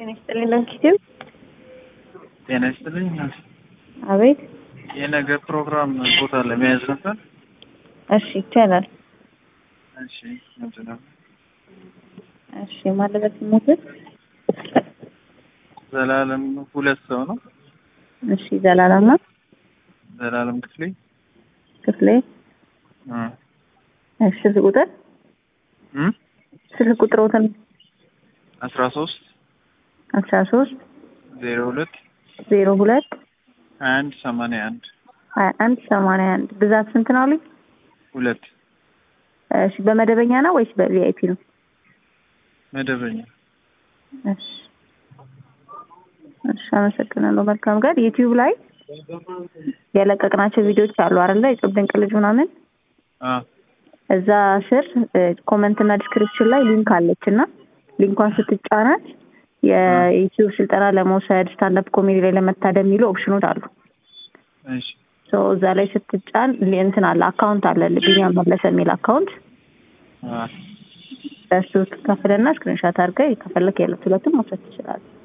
ጤና ይስጥልኝ ለንኪቲው ጤና ይስጥልኝ። አቤት። የነገ ፕሮግራም ቦታ ለመያዝ ነበር። እሺ ይቻላል። እሺ ምንድን ነው? እሺ ማለበት ሞት ዘላለም ሁለት ሰው ነው። እሺ ዘላለም ነው ዘላለም ክፍሌ ክፍሌ እ እሺ ስልክ ቁጥር እ ስልክ ቁጥሮትን አስራ ሶስት አስራ ሶስት ዜሮ ሁለት ዜሮ ሁለት ሀያ አንድ ሰማንያ አንድ ሀያ አንድ ሰማንያ አንድ ብዛት ስንት ነው ልኝ? ሁለት እሺ በመደበኛ ነው ወይስ በቪአይፒ ነው? መደበኛ እሺ እሺ አመሰግናለሁ። መልካም ጋር ዩቲዩብ ላይ የለቀቅናቸው ቪዲዮዎች አሉ አይደለ? የጾም ድንቅ ልጅ ምናምን አ እዛ ስር ኮመንት እና ዲስክሪፕሽን ላይ ሊንክ አለች እና ሊንኳን ስትጫናት የዩቲዩብ ስልጠና ለመውሰድ ስታንዳፕ ኮሜዲ ላይ ለመታደም የሚሉ ኦፕሽኖች አሉ። እሺ ሶ እዛ ላይ ስትጫን እንትን አለ አካውንት አለ ቢኒያም መለሰ የሚል አካውንት አ በሱ ትከፍልና ስክሪንሻት አድርገህ ከፈለክ ያሉት ሁለቱም መውሰድ ትችላለህ።